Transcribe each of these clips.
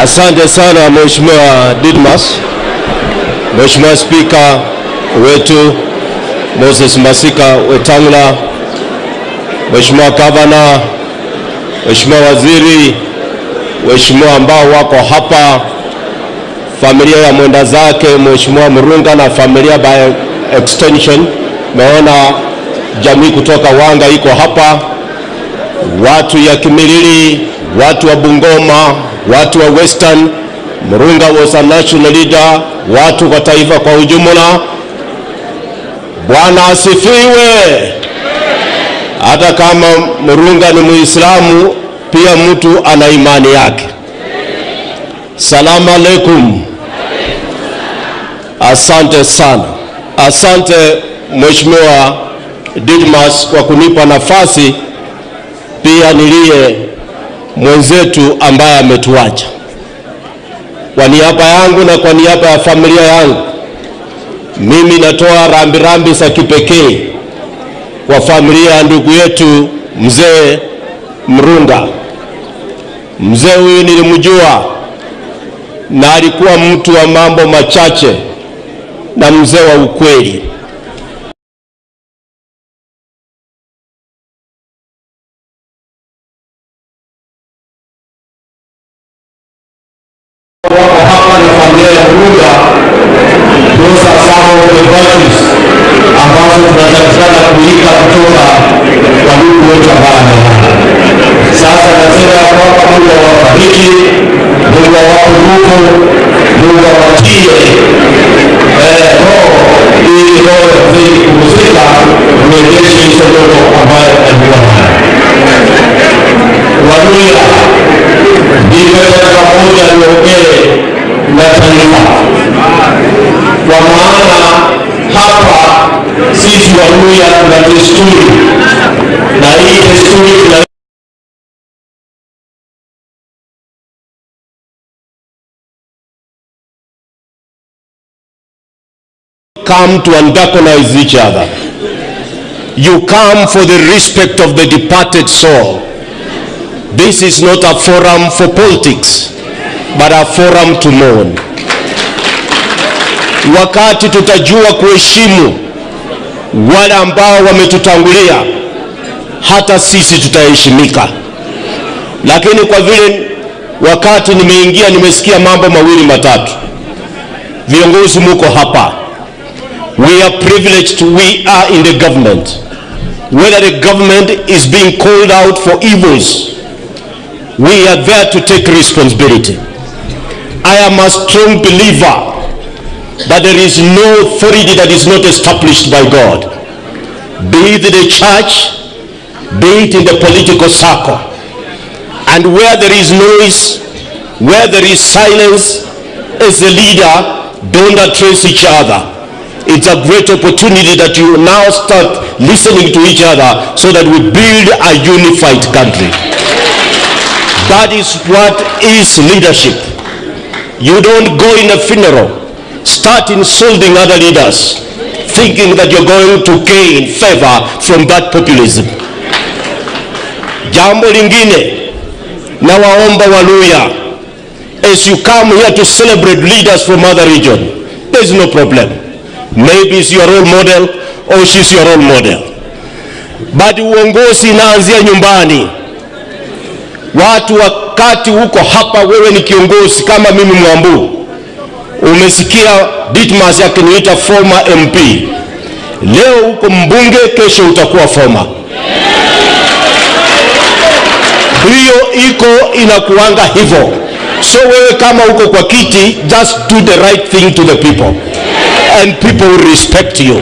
Asante sana Mheshimiwa Didmas, Mheshimiwa Spika wetu Moses Masika Wetangula, Mheshimiwa Gavana, Mheshimiwa Waziri, Mheshimiwa ambao wako hapa, familia ya mwenda zake Mheshimiwa Murunga na familia by extension, meona jamii kutoka Wanga iko hapa, watu ya Kimilili, watu wa Bungoma, watu wa Western. Murunga was a national leader, watu kwa taifa kwa ujumla. Bwana asifiwe. Hata kama Murunga ni Muislamu, pia mtu ana imani yake. Salamu alaikum. Asante sana, asante Mheshimiwa Didmas kwa kunipa nafasi pia niliye mwenzetu ambaye ametuacha. Kwa niaba yangu na kwa niaba ya familia yangu, mimi natoa rambirambi za kipekee kwa familia ya ndugu yetu mzee Mrunga. Mzee huyu nilimjua na alikuwa mtu wa mambo machache na mzee wa ukweli. wako hapa na familia ya Mrunga, those are some of the virtues ambazo tunatakikana kuiga kutoka kwa ndugu wetu ambaye amelala. Sasa nasema ya kwamba Mungu awabariki, Mungu awape nguvu, Mungu awatie eh, roho ili roho ya mzee kupumzika, urejeshe hizo ndoto ambayo alikuwa nayo. Waluya nimepata moja niongee na taifa, kwa maana hapa sisi Waluya tuna desturi na hii desturi tuna come to antagonize each other. You come for the respect of the departed soul. This is not a forum for politics, but a forum to mourn. Wakati tutajua kuheshimu wale ambao wametutangulia, hata sisi tutaheshimika. Lakini kwa vile wakati nimeingia, nimesikia mambo mawili matatu. Viongozi muko hapa, we are privileged, we are in the government. Whether the government is being called out for evils, we are there to take responsibility. I am a strong believer that there is no authority that is not established by God, be it the church, be it in the political circle. And where there is noise, where there is silence, as a leader, don't address each other. It's a great opportunity that you now start listening to each other so that we build a unified country. That is what is leadership. You don't go in a funeral, start insulting other leaders, thinking that you're going to gain favor from that populism. Jambo lingine, na waomba Waluya, as you come here to celebrate leaders from other region, there's no problem. Maybe it's your role model or she's your role model. But uongozi inaanzia nyumbani. Watu wakati huko hapa, wewe ni kiongozi kama mimi Mwambu, umesikia Ditmas akiniita former MP. Leo uko mbunge, kesho utakuwa former. Hiyo iko inakuanga hivyo. So wewe kama uko kwa kiti, just do the right thing to the people and people will respect you.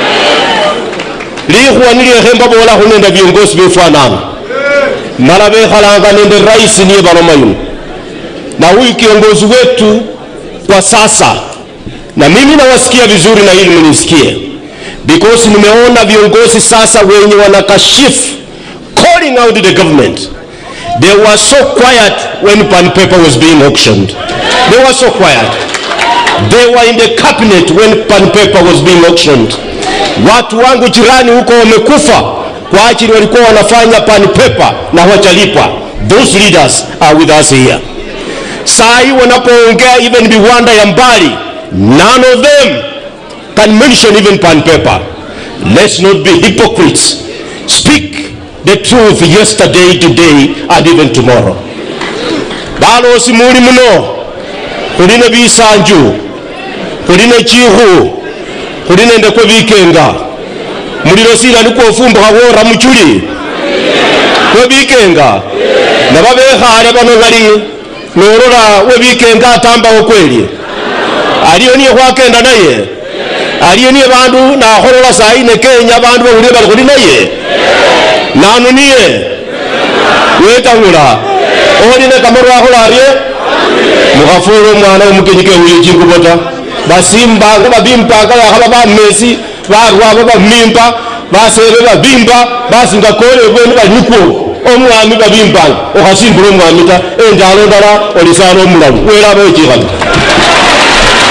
likhwa nilyekhemba bola khunenda viongozi befanana mala bekhalanga nende rais niye baloma yuno na huyu kiongozi wetu kwa sasa na mimi nawasikia vizuri na hili mnisikie because nimeona viongozi sasa wenye wanakashifu calling out the government they were so quiet when pan paper was being auctioned they were so quiet they were in the cabinet when pan paper was being auctioned watu wangu jirani huko wamekufa kwa ajili walikuwa wanafanya pan paper na hawajalipa those leaders are with us here sai wanapoongea even viwanda ya mbali none of them can mention even pan paper let's not be hypocrites speak the truth yesterday today and even tomorrow balosi muli muno khuli ne bisanju khuli ne chikhu khuli nende kwe bikenga mulilo silani kwofumbukha wora muchuli kwe bikenga naba bekhale bano bali nolola we bikenga atambawo kweli aliyo niye khwakenda naye aliyo niye bandu nakholola sayi ne kenya bandu bawulile bali khuli naye nanu niye wetang'ula oli ne kamaru akhola arye mukhafula omwana omukenyi kewuye chingubo ta basimbanga babimpanga bakhaba bamesi barwabo bamimba basebe babimba basinga kole bwene bali nikwo omwami babimbanga okhasimbula omwami ta enjalo ndala olisana omulamu welaba wechikhana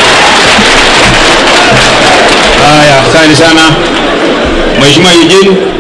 Haya, asante sana Mheshimiwa Eugene.